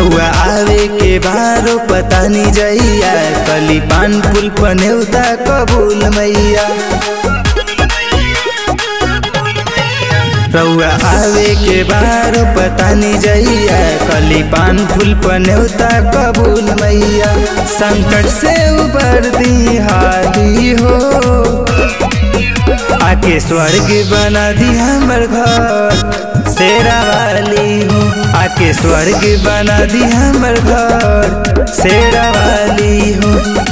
रउआ आवे के बारो पता नहीं जइया कली पान फूल पनेउता कबूल मैया रउआ आवे के बारो पता नहीं जइया कली पान फूल पनेउता कबूल मैया संकट से उबर दी हाली हो आके स्वर्ग बना दी हमर घर शेरा वाली हो आके स्वर्ग बना दी हमर घर शेरा वाली हो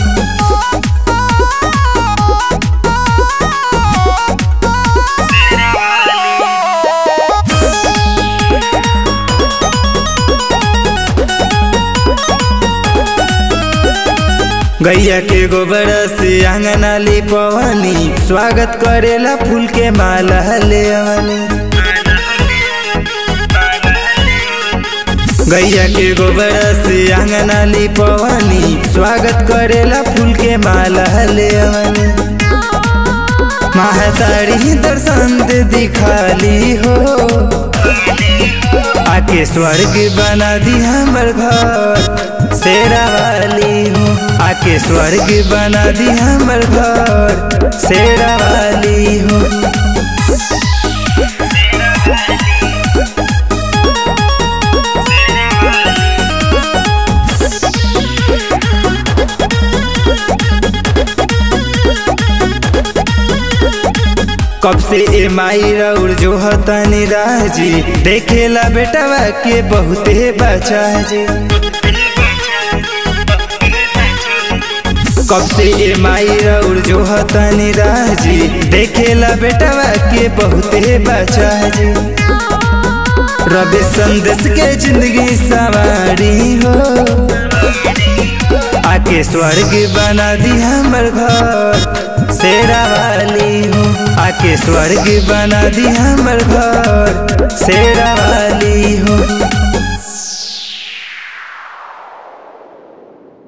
गैया के गोबर से आंगना ले पवनी स्वागत करेला फूल के माला ले अवनी गैया के गोबर से आंगना ले पवनी स्वागत करेला फूल के माला ले अवनी महतारी दर्शन दे दिखाली हो आके स्वर्ग बना दी हमर घर शेरा वाली हो आके स्वर्ग बना दी हमर घर शेरा वाली हो कब से ए माई रउर जो हतनी राजी देखेला बेटवा के बहुते बचा जी कब से ए माई रउर जो हतनी राजी देखेला बेटवा के बहुते बचा जी रबे संदेश के जिंदगी सवारी हो आके स्वर्ग बना दी हमर घर शेरा वाली हो आके स्वर्ग बना दी हमर घर शेरा वाली हो